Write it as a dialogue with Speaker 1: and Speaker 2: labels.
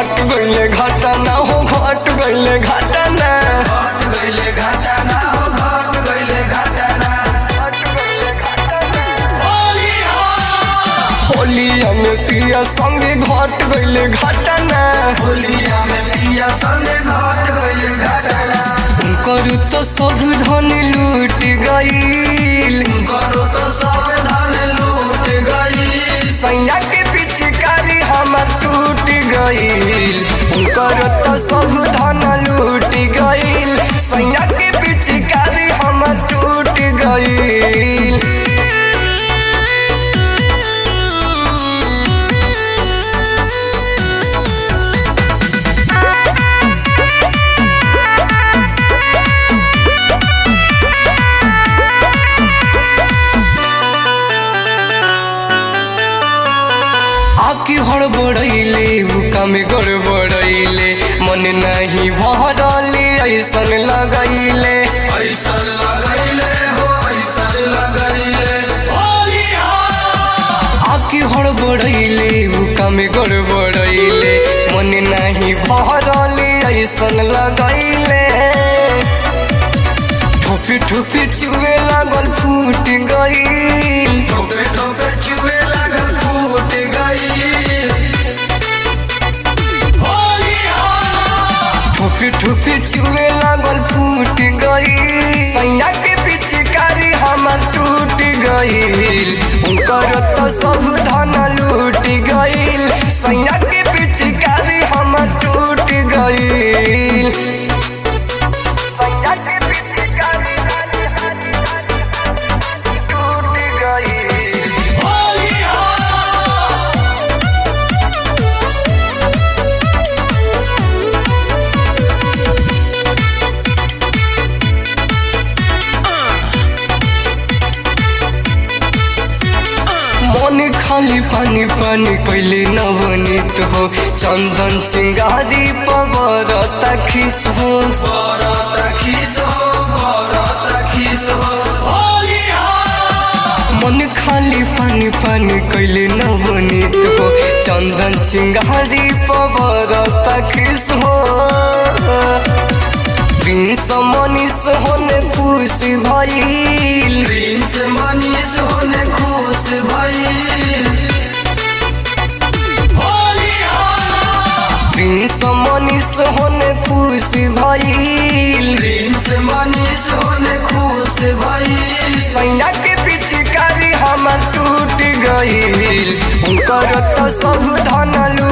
Speaker 1: घट गईले घटना हो घट गईले घटना होलिया में पिया संगे घट गईले घटना करू तो सब धन लूट गईल सैया के पिचकारी हम टूट गईल उनकर तो सब धन लूट गईल सैया के पिचकारी हम टूट गईल आकी हड़बड़ैले हुक्का में गड़बड़ैले मन नहीं भरले ऐसन लगैले आकी हड़बड़ैले हुक्का में गड़बड़ैले मन नहीं भरले ऐसन लगैले ठोपी ठोपी चुए लागल फूट गईल ठोपी ठोपी चुए लागल फूट गईल सैया के पिचकारी हमर टूट गईल उनकर तो सब धन लूट गईल सैया के पिचकारी हमर टूट गईल सैया के पिचकारी टूट गईल मन खाली पानी पानी कैले नवनीत हो चंदन चिंगारी पवर तखिस हो मन खाली पानी पानी कैले नवनीत हो चंदन चिंगारी पवर तखिस हो प्रिंस मनीष होने खुश भइल
Speaker 2: मनीष होने खुश भइल
Speaker 1: प्रिंस मनीष होने खुश भइल
Speaker 2: प्रिंस मनीष होने खुश भइल
Speaker 1: सैया के पिचकारी हम टूट गईल उनकर तो सब धन लूट